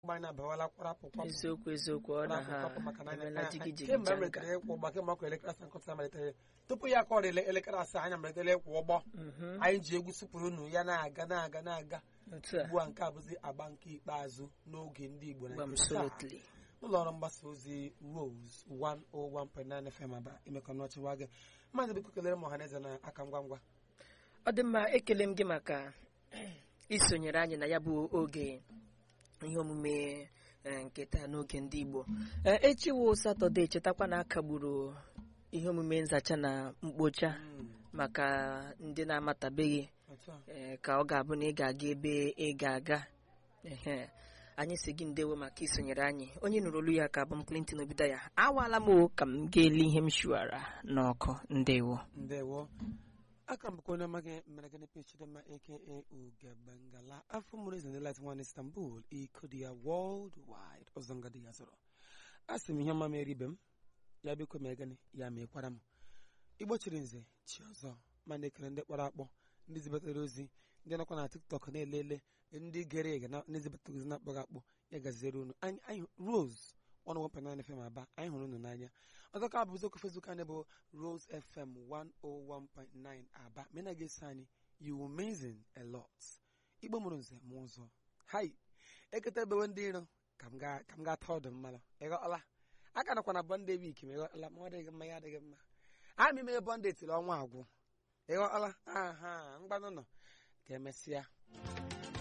akpụkpọ anyị abawala kwarapụ kwapụ eziokwu eziokwu ọ na ha kwapụ maka na anyị- emela anyị- jigi jigi kemgbe janga a malitere ịkwụ ụgbọ kemgbe ọkụ elekere asaa nkụta malitere tupu ya kọrọ ele- elekere asaa anyị malitere ịkwụ ụgbọ Mhm. anyị ji egwu sụpụrụ unu ya na-aga na-aga na-aga otu a ugbu a nke a bụzi agba nke ikpeazụ n'oge ndị Igbo na nke taa. absolutely ụlọ ọrụ mgbasa ozi Rose 101.9 FM aba imekọ n'ọchịwa gị mmadụ biko kelere m ọhaneze na aka ngwa ngwa ọ dị mma ekele m gị maka isonyere anyị na ya bụ oge ihe omume eh, nke taa n'oge ndị Igbo Eh, echi wụ satọde chetakwa na akagburu ihe omume nzacha na mkpocha maka ndị na-amatabeghị otu a eh, ka ọ ga-abụ na ị ga-aga ebe ị ga-aga ehe anyị si gị ndewo maka isonyere anyị onye nụrụ olu ya ka abụ m Clinton Obidaya awaala m o ka m ga-eli ihe m shuara n'ọkụ ndewo ndewo aka mbụkwa onye amaghị mere gịnị pe chidema aka ugebengala afọ mụrụ eze ndị light one istanbul iko dị ya world wide ọzọ nga dị ya zọrọ a sị m ihe ọma mere ibe m ya biko mee gịnị ya mekwara m igbo chiri nze chi ọzọ ma na-ekele ndị kpọrọ akpọ ndị zibatara ozi ndị nọkwa na tiktok na-elele ndị gere ege na ndị zibatara ozi na-akpọghị akpọ ya gaziere unu anyị anyị rose 101.9 FM aba anyị hụrụ unu n'anya ọzọ ka bụ okwu Facebook anyị bụ Rose FM 101.9 aba mena ga-eso anyị you amazing a lot igbo mụrụ nze mụ ụzọ hai eketa ebewe ndị iro ka m ga- ka m ga-ata ọdụ mmanụ ịghọọla aka nakwa na bọnde wik ma ịghọọla ma ọ dịghị mma ya adịghị mma a ma ime bọnde tiri ọnwa agwụ ịghọọla aha mgbanụ nọ ka emesịa